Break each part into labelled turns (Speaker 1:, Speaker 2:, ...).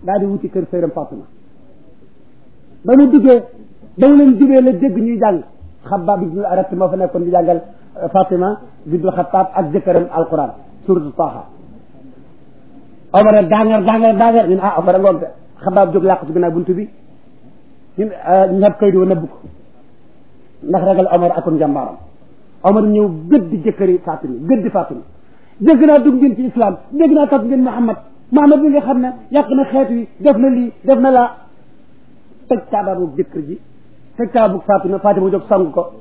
Speaker 1: daal di wuti kër sëram Fatima ba mu duggee ba mu leen jubee la dégg ñuy jàng Xabbaab ibnu Arat moo fa nekkoon di jàngal Fatima bintul Xattaab ak jëkkëram alquran suratu Taaha Omar a dangar dangar dangar ñun ah Omar a ngoog de Xabbaab jóg làqu ci ginnaaw buntu bi ñun ñab kay doo nëbb ko ndax ragal Omar akum njàmbaaram Omar ñëw gëddi jëkkëri Fatima gëddi Fatima dégg naa dugg ngeen ci islam dégg naa topp ngeen Muhammad Muhammad bi nga xam ne yàq na xeet wi def na lii def na laa tëj taababu jëkkër ji tëj taababu Fatima Fatima jóg song ko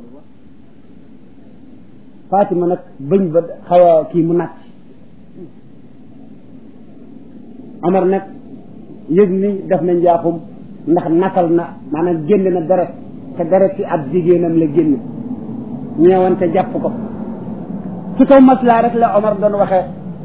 Speaker 1: Fatima nag bëñ ba xaw a kii mu nàcc Omar nag yëg ni def na njaaxum ndax nakal na maanaam génn na deret te deret ci ab jigéenam la génn ñeewante jàpp ko ci kaw maslaa rek la Omar doon waxee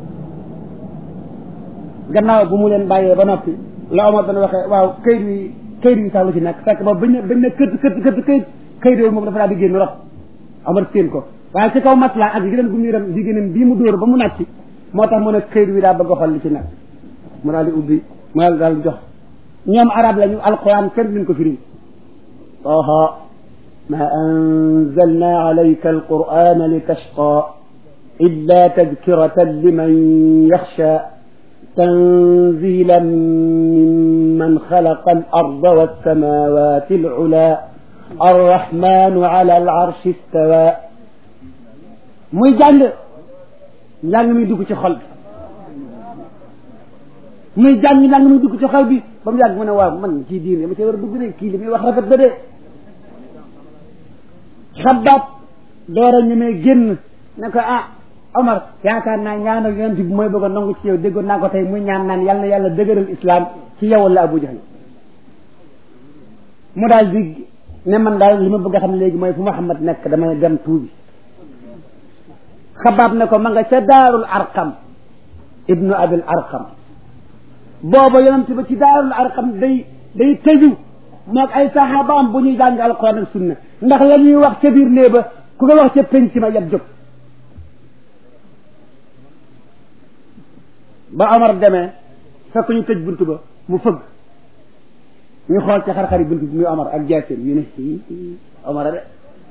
Speaker 1: gannaaw bu mu leen bàyyee ba noppi la Omar doon waxee waaw këyit wi këyit wi sax lu ci nekk fekk ba bañ ne bañ ne kët kët kët këyit këyit yooyu moom dafa daal di génn rot Omar séen ko waaye ci kaw maslaa ak jigéen gu mu yaram jigéenam bii mu dóor ba mu nàcc moo tax mu ne këyit wi daa bëgg a xool li ci nekk mu daal di ubbi mu daal daal jox ñoom arab lañu alquran kenn duñ ko firi طه ما أنزلنا عليك القرآن لتشقى إلا تذكرة لمن يخشى تنزيلا ممن خلق الأرض والسماوات العلى الرحمن على العرش استوى muy jàng njàng mi dugg ci xol bi muy jàng njàng mi dugg ci xol bi ba mu yàgg mu ne waaw man ci diine ma ci war a dugg de kii li muy wax rafet na de xabaab door a ñemee génn ne ko ah Omar yaakaar naa ñaanal yonent bi mooy bëgg a nangu ci yow déggoon naa ko tey muy ñaan naan yàlla na yàlla dëgëral islam ci yow la Abu Jahl mu daal di ne man daal li ma bëgg a xam léegi mooy fu Muhammad nekk damay dem tuubi xabaab ne ko ma nga ca daarul arqam ibnu abil arqam booba yonent ba ci daarul arqam day day tëju moog ay saxaabaam bu ñuy jàng alquran ak sunna ndax la ñuy wax ca biir nee ba ku ko wax ca penc ma yab jóg ba Omar demee fekk ñu tëj buntu ba mu fëgg ñu xool ci xar-xari buntu bi muy Omar ak jaaseen ñu ne Omar a de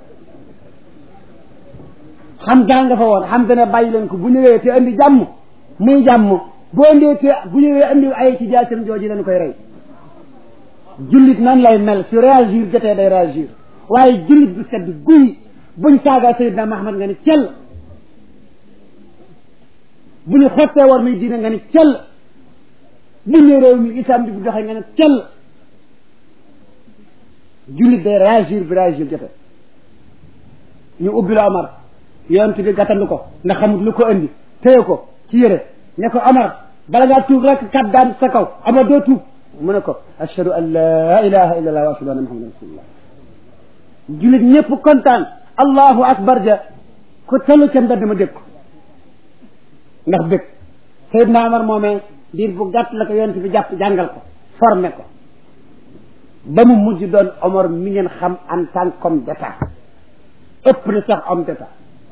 Speaker 1: xam gaa nga fa woon xam dana bàyyi leen ko bu ñëwee te andi jàmm muy jàmm boo indee te bu ñëwee andi ay ci jaaseen jooju leen koy rey jullit nan lay mel su réagir jotee day réagir waaye jullit bu sedd guy buñ saagaa Seydina Mahamad nga ni cell bu ñu xottee war muy diine nga ni cell bu ñu réew mi islam bi bu doxee nga ni cell jullit day réagir bi réagir jote ñu ubbi la Omar yonent bi gàttandu ko ndax xamut lu ko indi téye ko ci yére ne ko Omar bala ngaa tuub rek kat daan sa kaw Omar doo tuub mu ne ko ashhadu an la ilaha illa allah wa ashhadu anna muhammadan rasulullah jullit ñëpp kontaan allahu akbar ja ko tellu ca mbedd ma dégg ko ndax dégg Seydina Omar moomee diir bu gàtt la ko yonent bi jàpp jàngal ko formé ko ba mu mujj doon Omar mi ngeen xam en tant qu'homme d'état ëpp na sax homme d'état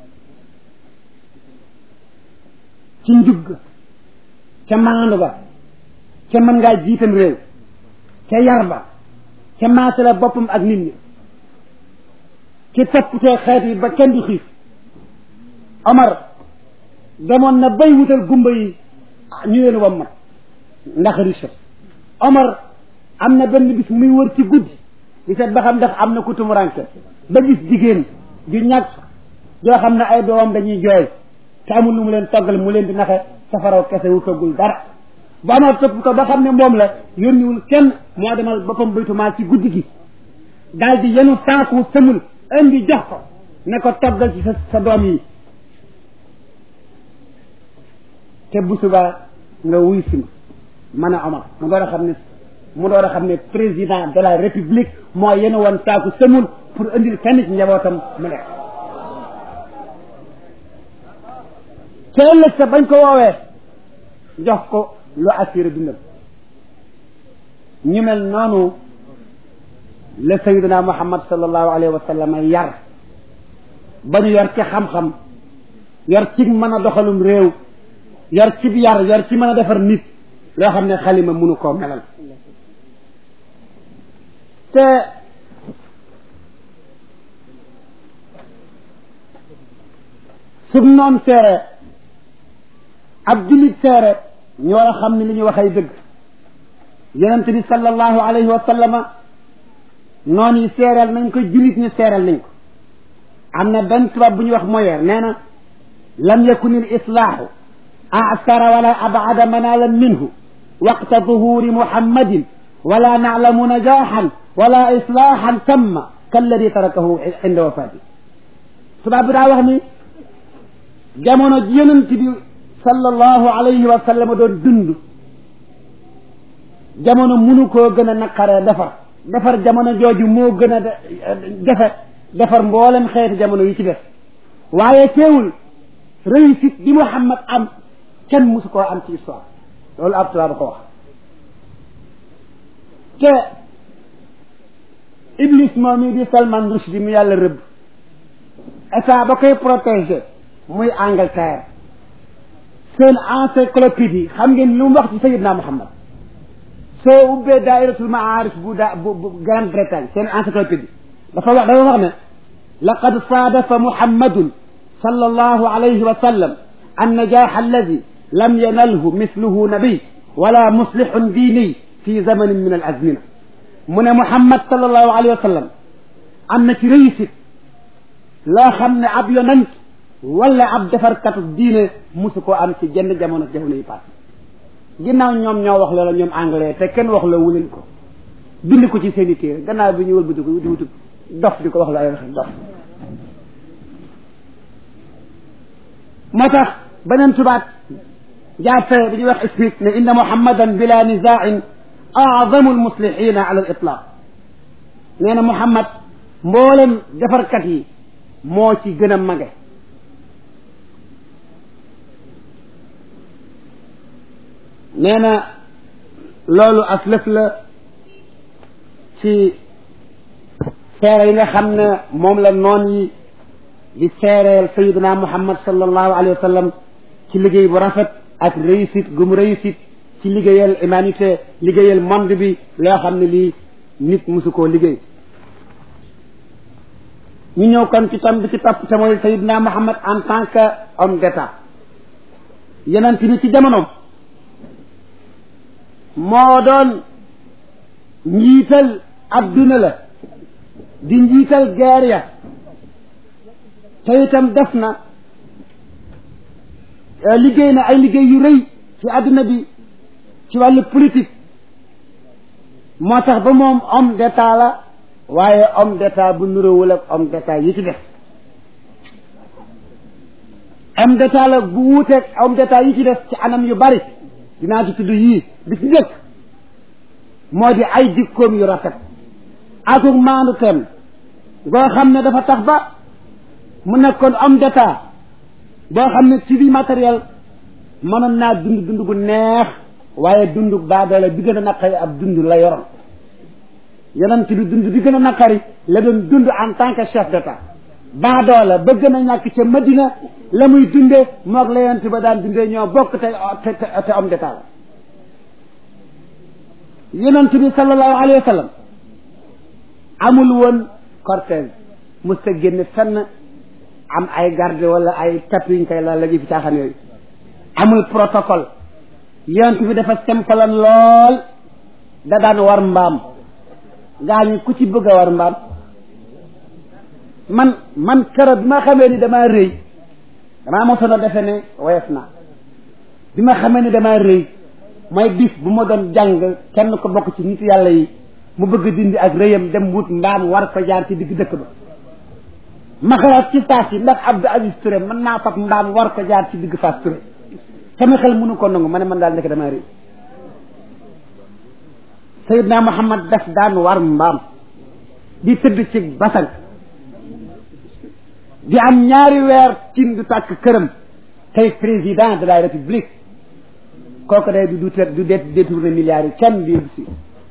Speaker 1: ci njugg ca maandu ba ca mën ngaa jiitam réew ca yar ba ca maasala boppam ak nit ñi ci toppatoo xeet yi ba kenn du xiif Omar demoon na bay wutal gumba yi ñu leen wammat ndax richesse Omar am na benn bis muy wër ci guddi di seet ba xam ndax am na ku tumuranke ba gis jigéen ju ñàkk joo xam ne ay doomam dañuy jooy te amul lu mu leen toggal mu leen di naxe safaraw kese wu toggul dara ba Omar topp ko ba xam ne moom la yónniwul kenn moo demal boppam baytumaa ci guddi gi daal di yenu saaku sëmul indi jox ko ne ko toggal ci sa sa doom yi te bu subaa nga wuy si ma man a Omar mu door a xam ne mu door a xam ne président de la république moo yenu woon saaku sëmul pour indil kenn ci njabootam mu lekk te ëllëg sa bañ ko woowee jox ko lu assuré dundam ñu mel noonu la sayidina muhammad sallallahu alayhi wa sallam yar ba ñu yar ci xam-xam yar ci mën a doxalum réew yar ci yar yar ci mën a defar nit loo xam ne xalima mënu koo melal te sum noon seere ab jullit seere ñu war a xam ne li ñu wax ay dëgg yonent bi sallallahu alayhi wa sallama noon yi seereel nañ ko jullit ñu seereel nañ ko am na benn tubaab bu ñuy wax Molière nee na lam yakun il islaahu aasara wala abada manalan minhu waqta duhuri muhammadin wala naclamu najaxan wala islaahan tamma kalladi tarakahu inda wafati tubaab bi daa wax ni jamono ji yonent bi sallallahu alayhi wa sallam doon dund jamono munu koo gën a naqaree defar defar jamono jooju moo gën a jafe defar mboolem xeeti jamono yi ci def waaye teewul réussite bi Muhammad am kenn musu koo am ci histoire loolu ab tubaab ko wax te Iblis moom mi di Salman Rushdie mu yàlla rëbb état ba koy protéger muy Angleterre seen encyclopédie xam ngeen lu mu wax ci Sayyidna Muhammad soo ubbee daairatul maarif bu da bu bu Grande-Bretagne seen encyclopédie dafa wax dafa wax ne laqad saadafa muhammadun sallallahu alayhi wa sallam annajaax alladi lam yanalhu misluhu nabiy wala muslihun diini fi zamanin min al azmina mu ne muhammad sallallahu alayhi wa sallam am na ci réussite loo xam ne ab yonant wala ab defarkatu diine musu koo am ci jenn jamono jamono yi passé ginnaaw ñoom ñoo wax loola ñoom anglais te kenn wax la wuleen ko bind ko ci seen i téere gannaaw bi ñu wëlbati ko di wutub dof di ko wax la ay waxe dof moo tax beneen tubaat jàppee bi ñuy wax Smith ne inna muhammadan bila nizaain aadamu almuslihina ala al itlaq nee na muhammad mboolem defarkat yi moo ci gën a mage nee na loolu as lëf la ci seere yi nga xam ne moom la noon yi di seereel sayiduna muhammad sallallahu alayhi wa sallam ci liggéey bu rafet ak réussite gu mu réussite ci liggéeyal humanité liggéeyal monde bi loo xam ne lii nit musu koo liggéey ñu ñëw kon ci tam bi ci topp te mooy sayiduna muhammad en tant que homme d'état yeneen bi ci jamonoom moo doon njiital adduna la di njiital guerre ya te itam def na liggéey na ay liggéey yu rëy ci adduna bi ci wàllu politique moo tax ba moom homme d'état la waaye homme d'état bu nuróowul ak homme d'état yi ci def homme d'état la bu wuuteeg homme d'état yi ci def ci anam yu bari dinaa ci tudd yii bi ci njëkk moo di ay jikkoom yu rafet akuk maandu teem goo xam ne dafa tax ba mu nekkoon homme d'état boo xam ne ci vie matériel mënoon naa dund dund gu neex waaye dund baadoole bi gën a naqari ab dund la yoroon yonent bi dund bi gën a naqari la doon dund en tant que chef d'état baadoola ba gën a ñàkk ca Madina la muy dundee moog la yonent ba daan dundee ñoo bokk te te te homme d'état la yonent bi sallallahu alayhi wa sallam amul woon cortège mos ta génn fenn am ay garde wala ay tapis yuñ koy la la fi caaxaan yooyu amul protocole yonent bi dafa simple lool da daan war mbaam gaa ñi ku ci bëgg a war mbaam man man keroog bi ma xamee ni damaa rëy damaa mosoon a defe ne woyof naa bi ma xamee ni damaa rëy mooy bis bu ma doon jàng kenn ko bokk ci nit yàlla yi mu bëgg dindi ak rëyam dem wut mbaam war ko jaar ci digg dëkk ba ma xalaat ci saas yi ndax Abdou Aziz Touré mën naa fab mbaam war ko jaar ci digg Fass Touré sama xel mënu ko nangu ma ne man daal nekk damaa rëy Seydina Muhammad daf daan war mbaam di tëdd ci basan di am ñaari weer cin du tàkk këram tey président de la république kooku day du du du détourné milliards yi kenn di si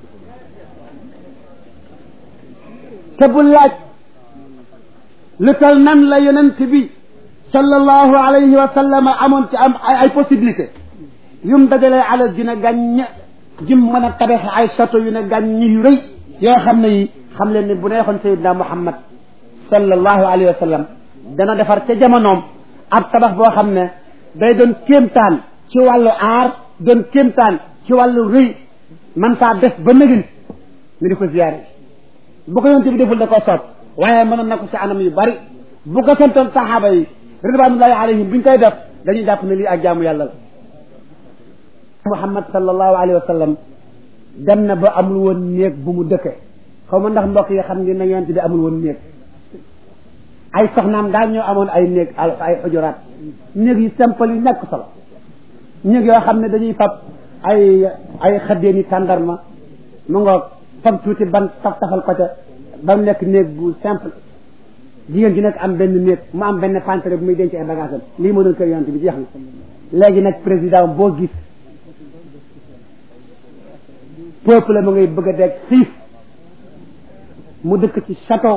Speaker 1: te bu laaj lu tal nan la yonent bi sallallahu alayhi wa sallam amoon ci am ay possibilité yum dajalee alal dina gàññ jim mën a tabax ay château yu ne gàññ yu rëy yoo xam ne yi xam leen ni bu neexoon sayidna muhammad sallallahu alayhi wa sallam dana defar ca jamonoom ab tabax boo xam ne day doon kéemtaan ci wàllu aar doon kéemtaan ci wàllu rëy man saa def ba nëgin ñu di ko ziyaare bu ko yonte bi deful da koo soob waaye mënoon na ko ci anam yu bari bu ko santoon saxaaba yi ridwanullahi alayhim bi ñu koy def dañuy jàpp ne lii ak jaamu yàlla la muhammad sallallahu alayhi wa sallam dem na ba amul woon néeg bu mu dëkke xaw ma ndax mbokk yi xam ngeen ne yonte bi amul woon néeg ay soxnaam daal ñoo amoon ay néeg ay xujuraat néeg yu simple yu nekk solo néeg yoo xam ne dañuy fab ay ay xëddeeni tàndarma mu ngoog fab tuuti ban taf tafal ko ca ba mu nekk néeg bu simple jigéen gi nekk am benn néeg mu am benn pantere bu muy denc ay bagage am lii moo doon kër yonent bi jeex na léegi nag président boo gis peuple la mu ngay bëgg a deg xiif mu dëkk ci château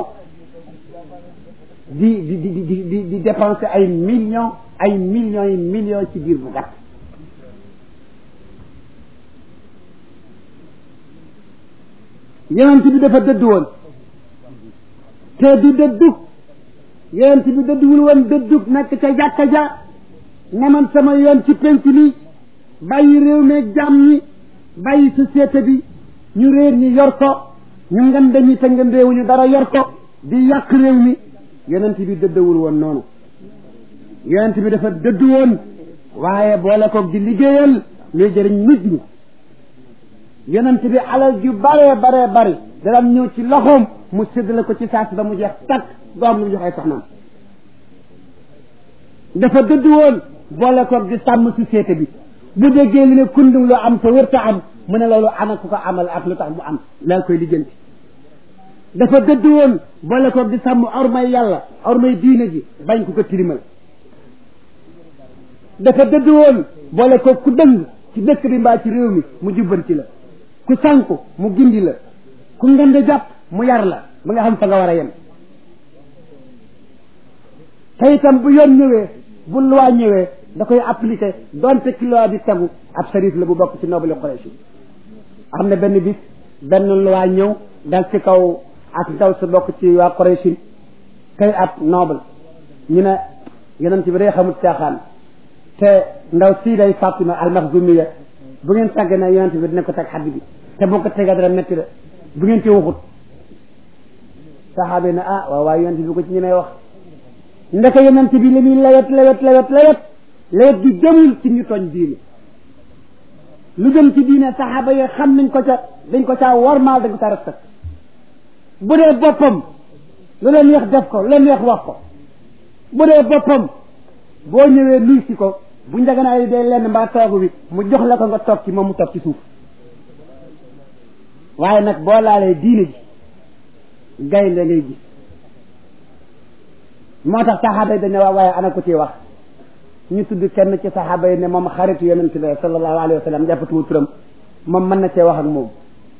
Speaker 1: di di di di di di dépenser ay millions ay millions yi millions ci biir bu gàtt yonent bi dafa dëdd woon te du dëddug yonent bi dëdduwul woon dëddug nekk ca jàkka ja ne man sama yoon ci penc mi bàyyi réew meeg jàmm ñi bàyyi société bi ñu réer ñi yor ko ñu ngande ñi te ngandeewuñu dara yor ko di yàq réew mi yonent bi dëddawul woon noonu yonent bi dafa dëdd woon waaye boole koog di liggéeyal luy jëriñ nit ñi yonent bi alal ju baree baree bari daan ñëw ci loxoom mu séddale ko ci saasi ba mu jeex takk doo am lu mu jox ay soxnaam dafa dëdd woon boole koog di sàmm société bi bu déggee li ne kundum lu am te wërta am mu ne loolu ana ku ko amal ak lu tax mu am laa koy lijjanti dafa dëdd woon boole koog di sàmm ormay yàlla ormay diine ji bañ ku ko tilimal dafa dëdd woon boole koog ku dëng ci dëkk bi mbaa ci réew mi mu jubbanti la ku sànku mu gindi la ku ngande jàpp mu yar la ba nga xam fa nga war a yem te itam bu yoon ñëwee bu loi ñëwee da koy appliqué donte ci loi bi tegu ab sarif la bu bokk ci noble Quraysh am na benn bis benn loi ñëw dal ci kaw ak ndaw su bokk ci waa Quraysh kay ab noble ñu ne yonent bi day xamul caaxaan te ndaw sii day Fatima al-Makhzumiya bu ngeen tàgg na yonent bi dina ko teg xadd bi te boo ko tegee dara métti la bu ngeen ci waxut saxaabe na ah waaw waaye yonent bi ko ci ñemee wax ndeke yonent bi li muy lewet lewet lewet lewet lewet du jëmul ci ñu tooñ diine lu jëm ci diine saxaaba yi xam nañ ko ca dañ ko caa wormaal dañ ko caa respect bu dee boppam lu leen neex def ko lu leen neex wax ko bu dee boppam boo ñëwee luy si ko bu njaganaay dee lenn mbaa toogu bi mu jox la ko nga toog ci moom mu toog ci suuf waaye nag boo laalee diine ji gaynde ngay gis moo tax saxaaba yi dañ ne waa waaye ana ko ci wax ñu tudd kenn ci saxaaba yi ne moom xaritu yonent bi sallallahu alayhi wa sallam jàppatuwu turam moom mën na cee wax ak moom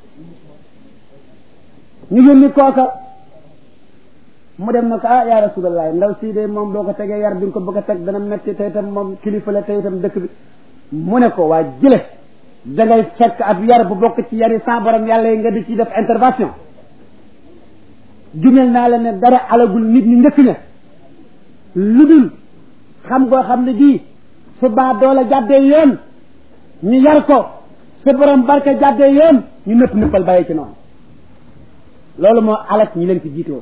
Speaker 1: ñu yónni kooka mu dem na ko ah yaa rasulallah ndaw sii de moom boo ko tegee yar bi nga ko bëgg a teg dana metti te itam moom kilifa la te itam dëkk bi mu ne ko waa jële da ngay fekk ab yar bu bokk ci yari sa borom yàlla yi nga di ci def intervention jumel naa la ne dara alagul nit ñi njëkk ña lu dul xam ngoo xam ne bii su baa doole jàddee yoon ñu yar ko su borom barke jàddee yoon ñu nëpp nëppal bàyyi ci noonu loolu moo alak ñi leen fi jiitoo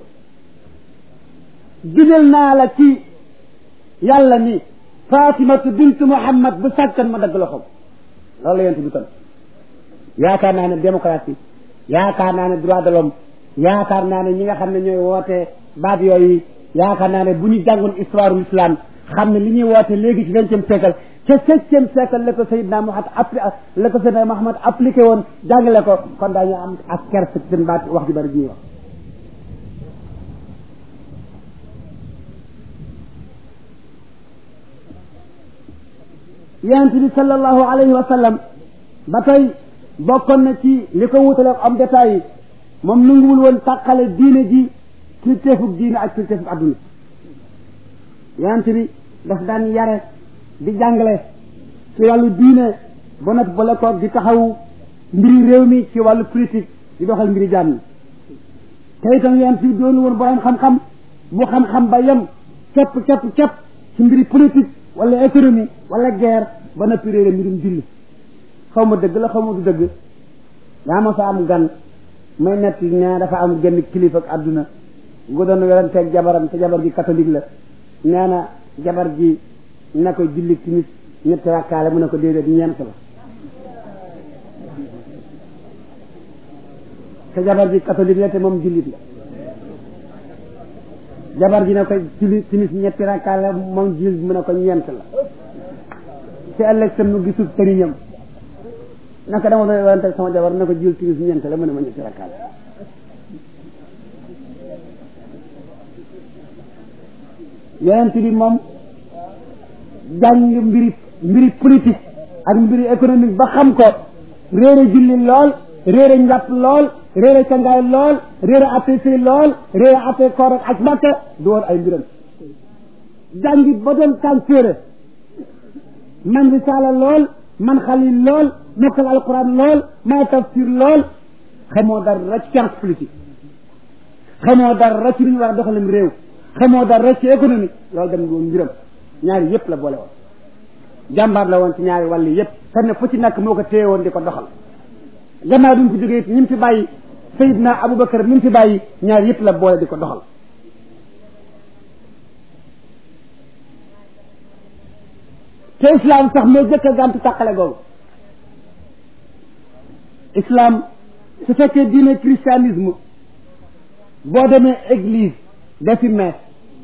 Speaker 1: jumel naa la ci yàlla ni fatimatu bintu muhammad bu sàggan ma dagg loxoom loolu la yent bi kon yaakaar naa ne démocratie yaakaar naa ne droit de l'homme yaakaar naa ne ñi nga xam ne ñooy woote baat yooyu yaakaar naa ne bu ñu jàngoon histoire l'islam xam ne li ñuy woote léegi ci vingtième siècle ca septième siècle la ko Seydina Muhammad appli la ko Seydina Muhammad appliqué woon jàngale ko kon daañu am ak kersa ci seen baat wax ju bari ji ñuy wax yonent bi sallallahu alayhi wa sallam ba tey bokkoon na ci li ko wutale ak am détail yi moom nanguwul woon tàqale diine ji kilifteefug diine ak kilifteefug adduna yonent bi daf daan yare di jàngale ci wàllu diine ba noppi boole ko di taxaw mbiri réew mi ci wàllu politique di doxal mbiri jaam ñi te itam yonent bi doonu woon borom xam-xam bu xam-xam ba yem képp képp képp ci mbiri politique wala économie wala guerre ba noppi réere mbirum julli xaw ma dëgg la xaw ma du dëgg daa ma sa am gan may nett ne dafa am genn kilifa ak àdduna gu doon weranteeg jabaram te jabar ji catholique la nee na jabar ji na ko julli timis ñetti rakkaale mu ne ko déedéet ñeent la te jabar ji catholique la te moom jullit la jabar ji ne ko julli timis ñetti rakkaale moom jullit mu ne ko ñeent la te ëllëg sam nu gisul tëriñam naka dama doon werante sama jabar ne ko julli timis ñeent la mu ne ma ñetti rakkaale yonent bi moom jàng mbiri mbiri politique ak mbiri économique ba xam ko réere julli lool réere njàpp lool réere cangaay lool réere atte sëy lool réere atte koor ak aj Makka du woon ay mbiram jàngi ba doon tànséere man risaala lool man xalil lool mokkal alquran lool man tafsir lool xamoo dara ci science politique xamoo dara ci lu ñu war a doxalim réew xamoo dara ci économie loolu dem woon mbiram ñaari yëpp la boole woon jàmbaar la woon ci ñaari wàll yëpp te ne fu ci nekk moo ko téye woon di ko doxal gannaaw bi mu fi jógee it ñi mu fi bàyyi Seydina Aboubacar mi mu fi bàyyi ñaari yëpp la boole di ko doxal te islam sax moo jëkk a gàntu tàqale googu islam su fekkee diine christianisme boo demee église defi mees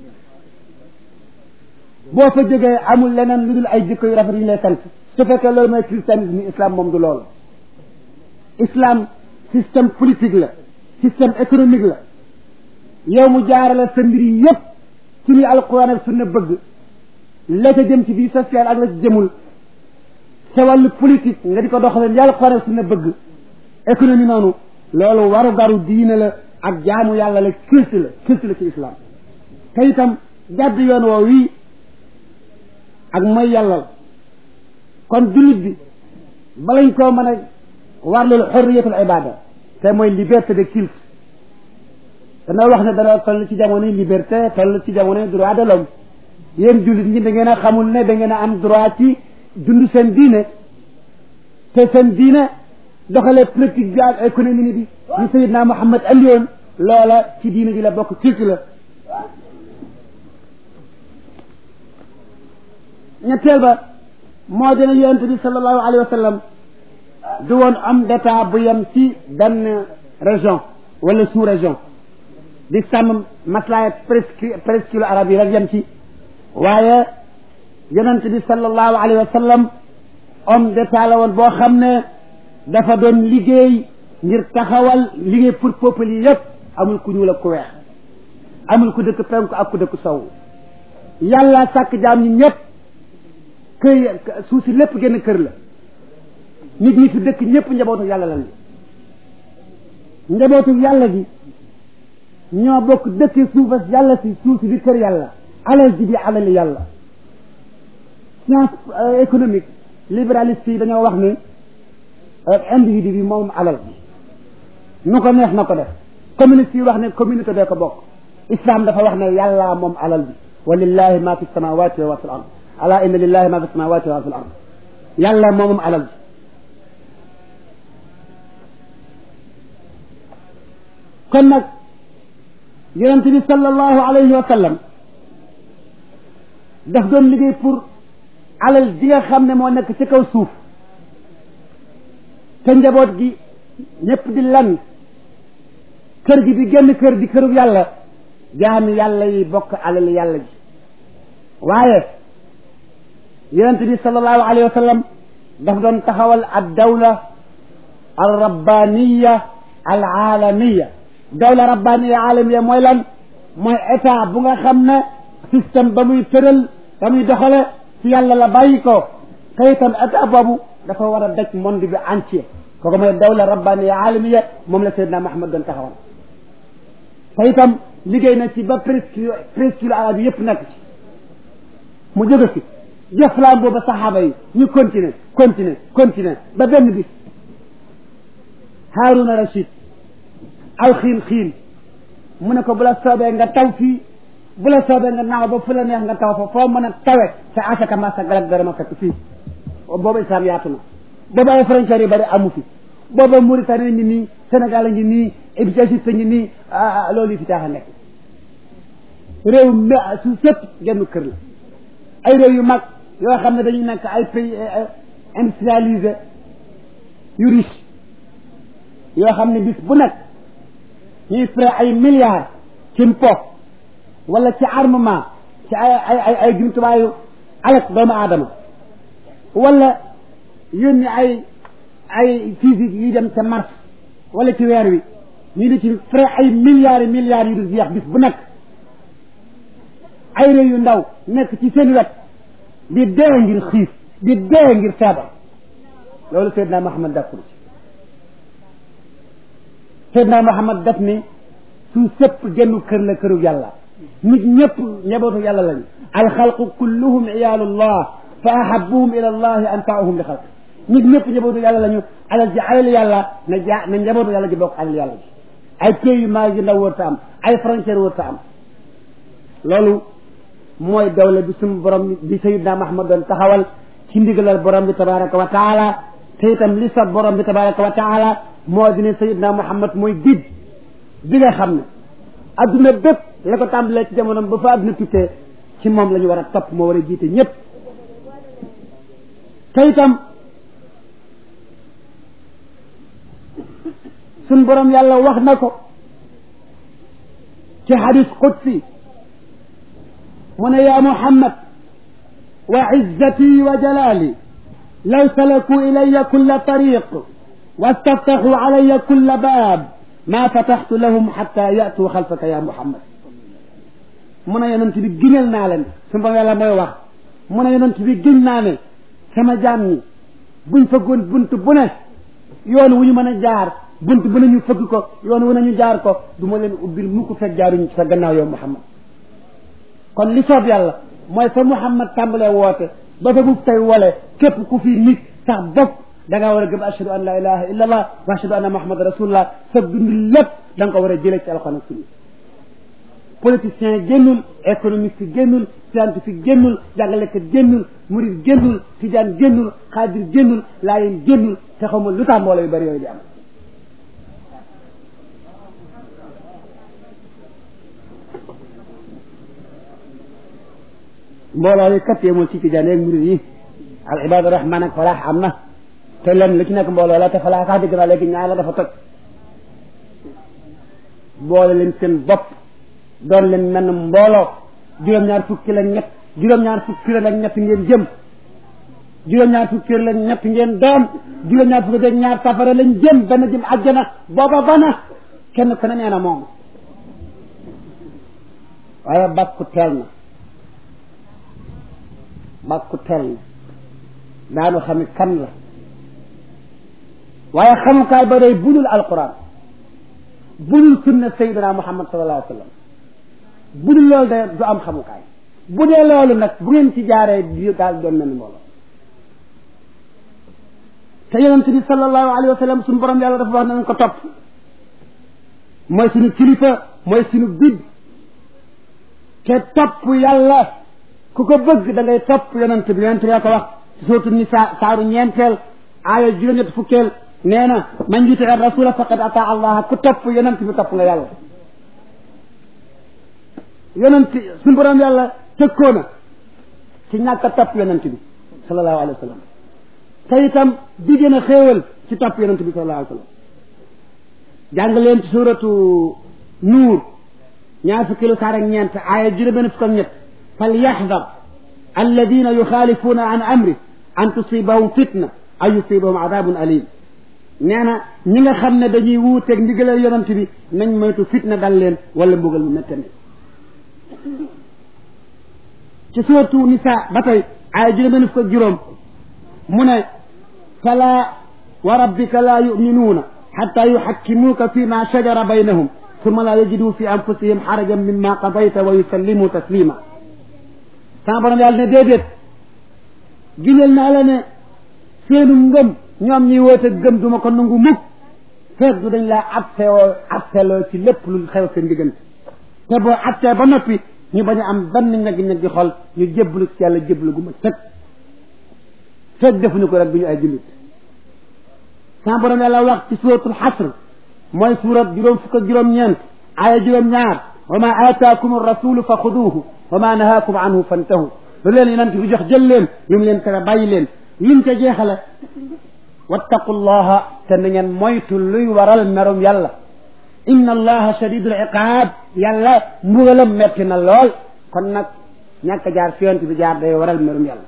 Speaker 1: boo fa jógee amul leneen lu dul ay jikko yu rafet yu ñu lay sant su fekkee loolu mooy christianisme islam moom du loolu islam système politique la système économique la yow mu jaarale sa mbir yi yépp ci li alquran ak sunna bëgg la ca jëm ci vie sociale ak la ci jëmul sa wàllu politique nga di ko doxalee li alquran ak sunna bëgg économie noonu loolu waru garu diine la ak jaamu yàlla la culte la culte la ci islam te itam jàdd yoon woo wii ak mooy yàlla la kon jullit bi balañ koo mën a warlul xorriyatul ibada te mooy liberté de culte dana wax ne dana toll ci jamonoy liberté toll ci jamonoy droit de l'homme yéen jullit ñi da ngeen a xamul ne da ngeen a am droit ci dund seen diine te seen diine doxalee politique bi ak économie bi ñu Seydina Muhammad andi woon loola ci diine ji la bokk culte la ñetteel ba moo dina yonent bi sallallahu alayhi wa sallam du woon homme d'état bu yem ci benn région wala sous région di sàmm maslaay presque presque arab yi rek yem ci waaye yonent bi sallallahu alayhi wa sallam homme d'état la woon boo xam ne dafa doon liggéey ngir taxawal liggéey pour peuple yi yépp amul ku ñuul ak ku weex amul ku dëkk penku ak ku dëkk sow yàlla sàkk jaam ñi ñëpp kër suuf si lépp génn kër la nit ñi fi dëkk ñëpp njabootu yàlla lan li njabootu yàlla gi ñoo bokk dëkkee suufas yàlla si suuf si di kër yàlla alal ji di alali yàlla science économique libéraliste yi dañoo wax ni individu bi moom alal bi nu ko neex na ko def communiste yi wax ne communauté bee ko bokk islam dafa wax ne yàlla moom alal bi wa lillahi ma fi samawati wa fi l ard ala inna lillahi ma fi samawati wa fi l ard yàlla moomam alal bi kon nag yonent bi sallallahu alayhi wa sallam daf doon liggéey pour alal ji nga xam ne moo nekk ci kaw suuf te njaboot gi ñëpp di lan kër gi di génn kër di këru yàlla jaami yàlla yi bokk alal yàlla ji waaye yonent bi sallallahu alayhi wa sallam daf doon taxawal ad dawla al rabbaniya al alamiya dawla rabbaniya alamiya mooy lan mooy état bu nga xam ne système ba muy tëral ba muy doxale ci yàlla la bàyyi ko te itam état boobu dafa war a daj monde bi entier kooku mooy dawla rabbaniya alamiya moom la Seydina Muhammad doon taxawal te itam liggéey na ci ba presque presque arab yi yëpp nekk ci mu jóge fi jëflaan booba saxaaba yi ñu continuer continuer continuer ba benn bis Haaruna Rashid aw xiin xiin mu ne ko bu la soobee nga taw fii bu la soobee nga naaw ba fu la neex nga taw fa foo mën a tawe sa asaka ma sa galak dara ma fekk fii booba islam yaatu na booba ay frontières yu bari amu fi booba Mauritanie ngi nii Sénégal a ngi nii Égypte ngi nii loolu yi fi taax a nekk réew mi su sëpp genn kër la ay réew yu mag yoo xam ne dañuy nekk ay pays industrialisé yu riche yoo xam ne bis bu nekk ñuy frais ay milliards ci mpo wala ci armement ci ay ay ay ay jumtuwaayu alak doomu aadama wala yónni ay ay physique yi dem ca Mars wala ci weer wi ñu di ci frais ay milliards yi milliards yu du jeex bis bu nekk ay réew yu ndaw nekk ci seen wet di dee ngir xiif di dee ngir feebar loolu Seydina Muhammad d'accord ci Seydina Muhammad daf ni su sëpp gennu kër la këru yàlla nit ñëpp njabootu yàlla lañu alxalqu kulluhum iyaalullah fa ahabuhum ila allahi anfaahum li xalq nit ñëpp njabootu yàlla lañu alal ji alal yàlla na ja na njabootu yàlla ji bokk alal yàlla ji ay pays yu mag yu ndaw wërta am ay frontière wërta am loolu mooy dawla bi suñu borom bi sayidna Muhammad doon taxawal ci ndigalal borom bi tabaraka wa taala te itam li sa borom bi tabaraka wa taala moo di ne sayidna Muhammad mooy guide bi nga xam ne adduna bépp la ko tàmbalee ci jamonoom ba fa adduna tukkee ci moom la ñu war a topp moo war a jiite ñëpp te itam suñ borom yàlla wax na ko ci xadis qudsi mu ne yaa Muhammad wa izzati wa jalali law salaku ilaya kulla tariq wastaftaxu alaya kulla baab ma fataxtu lahum xata yatu xalfaka ya Muhammad mu ne yonent bi giñal naa leen suñu borom yàlla mooy wax mu ne yonent bi giñ naa ne sama jaam ñi buñ fëggoon bunt bu ne yoon wu ñu mën a jaar bunt bu ne ñu fëgg ko yoon wu ne ñu jaar ko du ma leen ubbil mukk fekk jaaruñu ci sa gannaaw yow Muhammad kon li soob yàlla mooy fa Muhammad tàmbalee woote ba fa bu tey wole képp ku fi nit sax bopp da ngaa war a gëm ashhadu an la ilaha illa allah wa ashhadu anna muhammad rasulullah sa dund lépp da nga ko war a jëlee ci alxuraan ak sunna politicien génnul économiste génnul scientifique génnul jàngalekat génnul murid génnul tijaan génnul xaadir génnul laayeen génnul te xamul lu tax mbooloo yu bëri yooyu di am mbooloo yi kat yemul ci tijaan yeeg murid yi al ibadu rahman ak falaax am na te lenn lu ci nekk mbooloo la te falaax sax dégg naa léegi ñaar la dafa toj boole leen seen bopp doon leen mel ne mbooloo juróom-ñaar fukki la ñett juróom-ñaar fukki la ñett ngeen jëm juróom-ñaar fukki la ñett ngeen doon juróom-ñaar fukki la ñaar safara lañ jëm benn jëm àjjana booba bana kenn ku ne nee na moom waaye bàkku teel na bàkku teel na daanu xam kan la waaye xamukaay ba day budul alquran budul sunna sayyidina muhammad sallallahu alayhi wa sallam bu dul loolu de du am xamukaay bu dee loolu nag bu ngeen ci jaaree di daal doon mel ni mbooloo te yonent bi sallallahu alayhi wa sallam suñu borom yàlla dafa wax nañ ko topp mooy suñu kilifa mooy suñu bid te topp yàlla ku ko bëgg da ngay topp yonent bi yonent bi ko wax ci sootu nisa saaru ñeenteel aaya juróom-ñett fukkeel nee na man yuti rasula faqad ata allah ku topp yonent bi topp nga yàlla yonent suñu borom yàlla tëkkoo na ci ñàkk a topp yonent bi sallallahu alayhi wa sallam te itam di gën a xéewal ci topp yonent bi sallallahu alayhi wa sallam jàng leen ci suratu nuur ñaar fukki lu saar ak ñeent aaya juróom benn fukk ak ñett fal yaxdar alladina yuxaalifuuna an amri an tusibahum fitna aw yusibahum adabun alim nee na ñi nga xam ne dañuy wuuteeg ndigalal yonent bi nañ moytu fitna dal leen wala mbugal mu méttane ci suuratu nisaa ba tey aaya juróom benn fukk ak juróom mu ne fala wa rabbika laa yuminuuna xatta yuxakkimuuka fi ma shajara baynahum summa laa yajidu fi anfusihim xarajan mimma qadayta wa yusallimu taslima sama borom yàlla ne déedéet giñal naa la ne seenu ngëm ñoom ñuy woote gëm duma ko nangu mukk feeg du dañ laa attewoo atteloo ci lépp lu xew seen diggante te boo attee ba noppi ñu bañ a am benn ñaggi-ñaggi xol ñu jébbalu ci yàlla jébbalu gu ma sëg feeg defuñu ko rek du ñu ay jullit sa borom yàlla wax ci suratul xasr mooy surat juróom fukk ak juróom-ñeent aaya juróom-ñaar wa ma aataakum rasulu fa xuduuhu wa ma nahaakum anhu fantahu lu leen yonent bi jox jël leen lu mu leen tere bàyyi leen lim ca jeexale wattaqullaha te na ngeen moytu luy waral merum yàlla inna allaha shadidul iqaab yàlla mbugalam metti na lool kon nag ñàkk a jaar fi yonent bi jaar day waral merum yàlla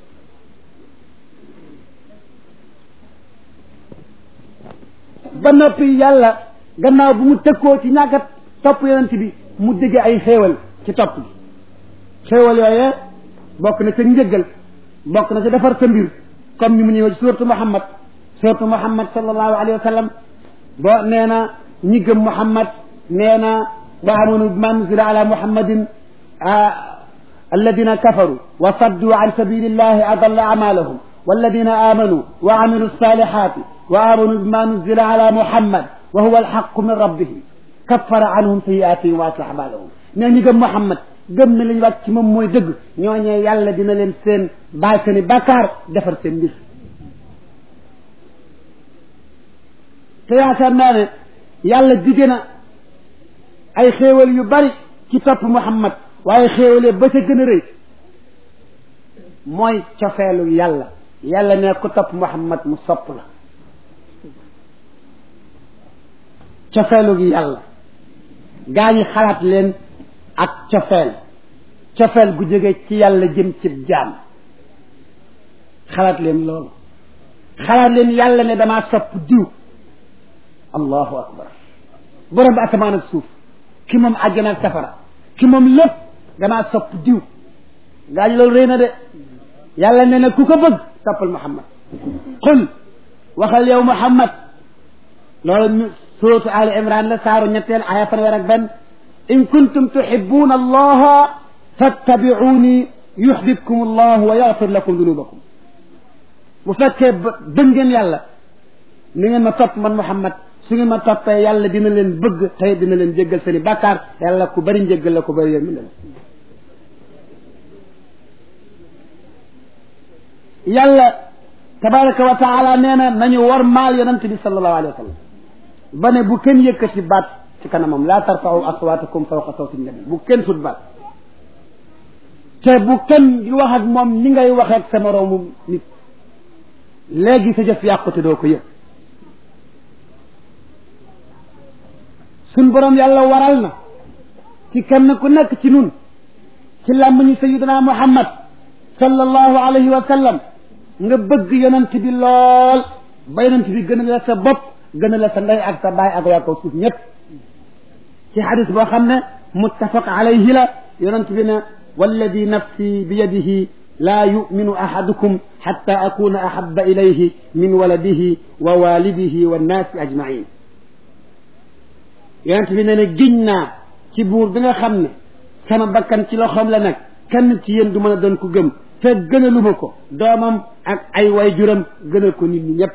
Speaker 1: ba noppi yàlla gannaaw bu mu tëkkoo ci ñàkk a topp yonent bi mu digg ay xéewal ci topp bi xéewal yooyee bokk na ca njëggal bokk na ca defar sa mbir comme ni mu ñëwee ci suuratu Muhammad suuratu Muhammad sallallahu alayhi wa sallam boo nee na ñi gëm Muhammad nee na wa amanu bima nuzila ala muhammadin alladina kafaru wa saddu an sabilillahi adalla amalahum walladina amanu wa amilu salihati wa amanu bima nuzila ala muhammad wa huwa alxaqu min rabbihim kaffara anhum sayiatihim wa aslaha balahum nee ñi gëm Muhammad gëm na li ñu wàcc ci moom mooy dëgg ñooñee yàlla dina leen seen baal seeni bàkkaar defar seen mbir te yaakaar naa ne yàlla dige na ay xéewal yu bari ci topp Muhammad waaye xéewalee ba ca gën a rëy mooy cofeelu yàlla yàlla ne ku topp Muhammad mu sopp la cofeelu gi yàlla gaa ñi xalaat leen ak cofeel cofeel gu jóge ci yàlla jëm ci jaam xalaat leen loolu xalaat leen yàlla ne damaa sopp diw allahu akbar borom bi asamaan ak suuf ki moom àjjana ak safara ki moom lépp damaa sopp diw gaa ñi loolu rëy na de yàlla ne na ku ko bëgg toppal muhammad qul waxal yow muhammad loolu suratu ali imran la saaru ñetteel aya fanweer ak benn in kuntum tuhibbuna allaha fattabi'uni yuhbibkum allah wa yaghfir lakum dunubakum bu fekkee bëgg ngeen yàlla ni ngeen ma topp man muhammad su ngeen ma toppee yàlla dina leen bëgg tey dina leen jéggal seen i bàkkaar yàlla ku bëri njéggal la ku bëri yërmande la yàlla tabaraka wa taala nee na nañu war maal yonent bi sallallahu alayhi wa sallam ba ne bu kenn yëkkati baat ci kanamam laa tarfa'u aswaatakum fawqa sawti nabi bu kenn sut baat te bu kenn di wax ak moom ni ngay waxee ak sa moroomu nit léegi sa jëf yàqute doo ko yëg suñ boroom yàlla waral na ci kenn ku nekk ci nun ci làmmiñu sayyidina muhammad sallallahu alayhi wa sallam nga bëgg yonent bi lool ba yonent bi gën a la sa bopp gën a la sa ndey ak sa baay ak waa kaw suuf ñëpp ci xadis boo xam ne muttafaq alayhi la yonent bi ne walladi nafsi bi yadihi laa yuminu ahadukum xatta akuna ahaba ilayhi min waladihi wa walidihi wa nnaasi ajmain yonent bi ne ne giñ naa ci buur bi nga xam ne sama bakkan ci loxoom la nag kenn ci yéen du mën a doon ko gëm te gënaluma ko doomam ak ay way juram gënal ko nit ñi ñëpp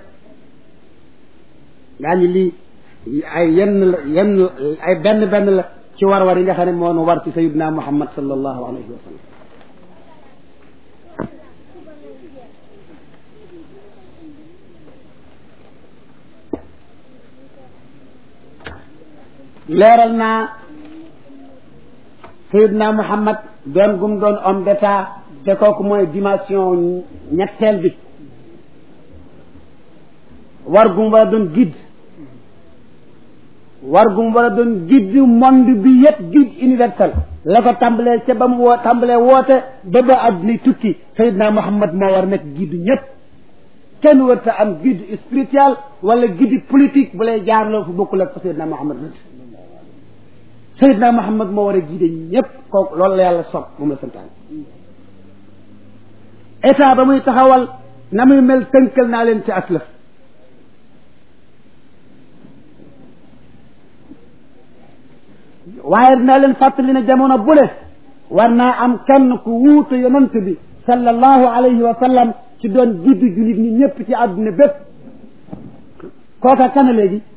Speaker 1: gaa ñi lii ay yenn la yenn ay benn benn la ci war-war yi nga xam ne moo nu war ci sayidina muhammad sallallahu alayhi wa sallam leeral naa sayidina muhammad doon gum doon homme d'état te kooku mooy dimension ñetteel bi war gum war a doon guide war gum war a doon guide monde bi yëpp guide universel la ko tàmbalee ca ba mu woo tàmbalee woote ba ba àdduna tukki sayidina muhammad moo war nekk guide ñëpp kenn warta am guide spirituel wala guide politique bu lay jaarloo fu bokkul ak fa sayidina muhammad rëdd sayidina muhammad moo war a guide ñëpp kooku loolu la yàlla sopp moom la santaan état ba muy taxawal na muy mel tënkal naa leen ci aslaf waaye dinaa leen fàttali ne jamono bu ne war naa am kenn ku wuute yonent bi sallallahu alayhi wa sallam ci doon jiddu julit ñi ñëpp ci àdduna bépp kooka kana léegi